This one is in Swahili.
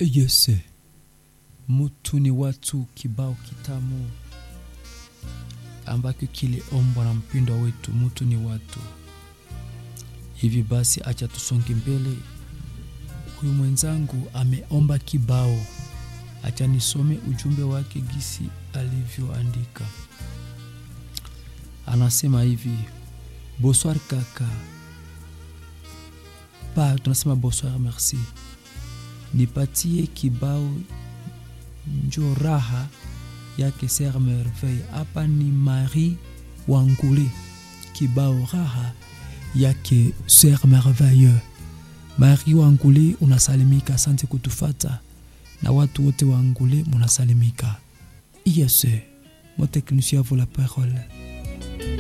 Yese, mutu ni watu kibao kitamu ambacho kiliombwa na mpindwa wetu. Mutu ni watu. Hivi basi, acha tusonge mbele. Huyu mwenzangu ameomba kibao, acha nisome ujumbe wake gisi alivyoandika. Anasema hivi: bonsoir kaka pa, tunasema bonsoir merci, nipatie kibao njo raha yake Ser Merveille. Hapa ni Marie Wangule, kibao raha yake Ser Merveille. Marie Wangule, unasalimika, asante kutufata na watu wote wa Ngule munasalimika. Yes, mon technicien vous la parole.